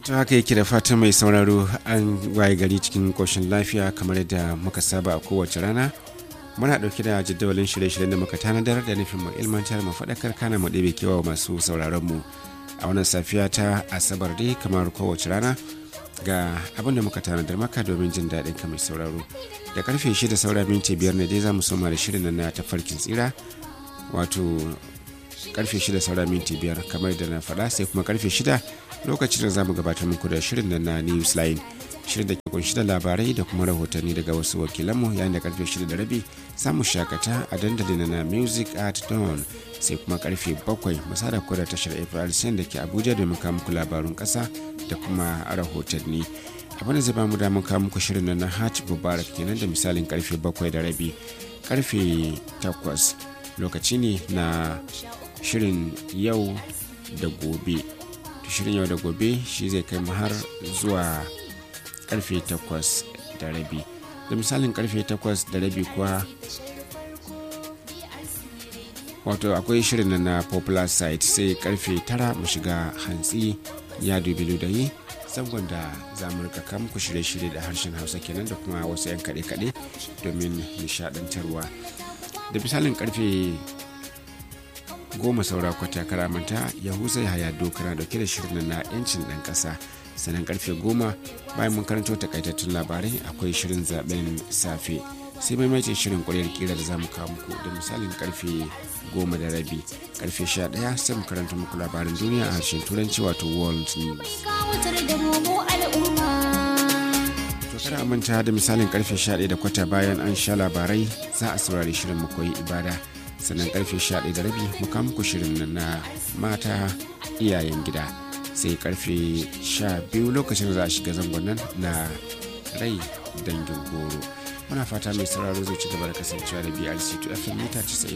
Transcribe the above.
to haka yake da fatan mai sauraro an waye gari cikin koshin lafiya kamar yadda muka saba a kowace rana muna ɗauke da jadawalin shirye-shiryen da muka tanadar da nufin mu ilmantar mu faɗakar kana mu ɗebe kewa masu sauraron mu a wannan safiya ta asabar dai kamar kowace rana ga abin da muka tanadar maka domin jin daɗin ka mai sauraro da karfe shida saura minti biyar ne dai za mu soma da shirin na tafarkin tsira wato karfe shida saura minti biyar kamar da na faɗa sai kuma karfe shida lokacin da za mu gabatar muku da shirin na newsline shirin da ke kunshi da labarai da kuma rahotanni daga wasu wakilanmu yayin da karfe shida da rabi samu shakata a dandalin na music at dawn sai kuma karfe bakwai masada da tashar april da ke abuja domin kawo muku labarun kasa da kuma rahotanni abin da zai ba mu damar kawo muku shirin na hajj mubarak kenan da misalin karfe bakwai da rabi karfe takwas lokaci ne na shirin yau da gobe shirin yau da gobe shi zai kai mu har zuwa karfe takwas da rabi da misalin karfe takwas da rabi kuwa wato akwai shirin na popular site sai karfe tara mu shiga hantsi ya dubi ludayi zangon da za mu rika muku shirye-shirye da harshen hausa kenan da kuma wasu 'yan kaɗe-kaɗe domin nishaɗantarwa da misalin karfe goma saura kwata karamanta yahuza haya dokara dauke da shirin na 'yancin ɗan ƙasa sannan karfe goma bayan mun karanto takaitattun labarai akwai shirin zaben safe sai maimaitin shirin ƙwaryar kira da zamu kawo muku da misalin karfe goma da rabi karfe sha ɗaya sai mu karanta muku labarin duniya a harshen turanci wato world news to kada manta da misalin karfe 11 da kwata bayan an sha labarai za a saurari shirin mu koyi ibada sannan karfe 11 da rabi muka muku shirin na mata iyayen gida sai karfe 12 lokacin za a shiga zangon nan na rai dangin goro muna fata mai sauraro zai ci gaba da kasancewa da brc 2 fm mita 90